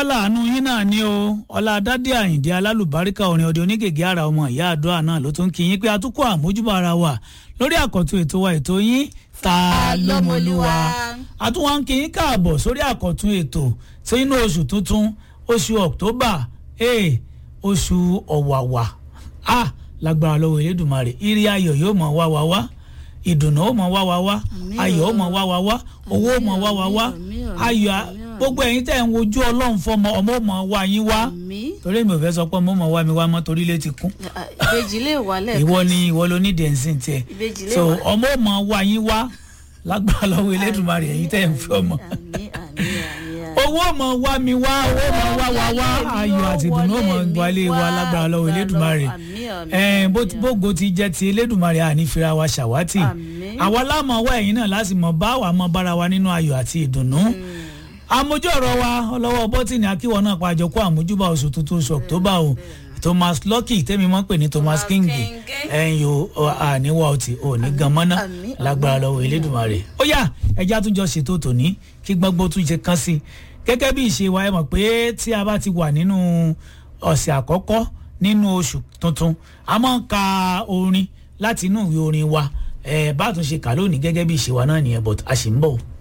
láàánú yín náà ni o ọlá dádé àyìndé alálùbáríkà orin ọdẹ onígègé ara ọmọ ìyá àdúrà náà ló tún kí yín pé atukọ̀ àmójúbà ara wa lórí àkọ́tún ètò wa ètò yín ta lọ́mọlúwa àtúwọ̀n ń kí yín káàbọ̀ sórí àkọ́tún ètò tí inú oṣù tuntun oṣù october ee oṣù ọ̀wàwà a lágbára lọ́wọ́ elédùnmarè ìrì ayọ̀ yóò mọ̀ wá wá wá ìdùnnú ó mọ̀ wá wá wá ayọ̀ ó mọ̀ wá wá wá owó ó mọ̀ wá wá wá ayọ̀ gbogbo ẹ̀yin tẹ́ ń wojú ọlọ́run fọmọ ọmọ ọmọ wa yín wá torí mi ò fẹ́ sọ pé ọmọ ọmọ wa mi wá mọ́ torí ilé ti kún ìbejì lè wà lẹ́ẹ̀kan ìwọ ni ìwọ ló ní dẹ̀nsìn tiẹ̀ ìbejì lè so wà. ọmọ ọmọ wa yín wá lágbára lọ́wọ́ elédùnmarè ẹ̀yin tẹ́ ń fi ọmọ àmín àmín àmín owó ọmọ wa mi wá owó ọmọ wa wá wá ayọ̀ àti ìdùnnú ọmọ wálé wa lágbára lọ́wọ́ elédùnmarè ẹ̀ẹ́n bó ti- bógo ti jẹ́ ti elédùnmarè àní fira wa ṣàwátì Àmín. àwa lámọ̀ wá ẹ̀yin náà láti mọ̀ bá wà mọ́ bára wa nínú ayọ̀ àti ìdùnnú àmójú ọ̀rọ̀ wa ọlọ́wọ́ bọ́tìnì akíwọ́ náà pàjọ kó àmójúbà oṣù tuntun oṣù october o thomas lucky tẹ́mi mọ́ pè ní thomas king ẹ̀yin o àníwá ọtí ò ní gan mọ́ná Àmín, lágbára lọ́wọ́ elédùnmarè ó yá ẹja tún jọ ṣètò tòní kí gbọ́ngbọ́n tún ṣe kán sí i gẹ́gẹ́ bí ìṣe wa ẹ mọ̀ pé tí a bá ti wà nínú ọ̀sẹ̀ àkọ́kọ́ nínú oṣù tuntun a máa ń ka orin láti inú ìwé orin wa ẹ̀ bá a tún ṣe kà lónìí gẹ́gẹ́ bí ìṣe wa náà nìyẹn but a sì ń bọ̀ o.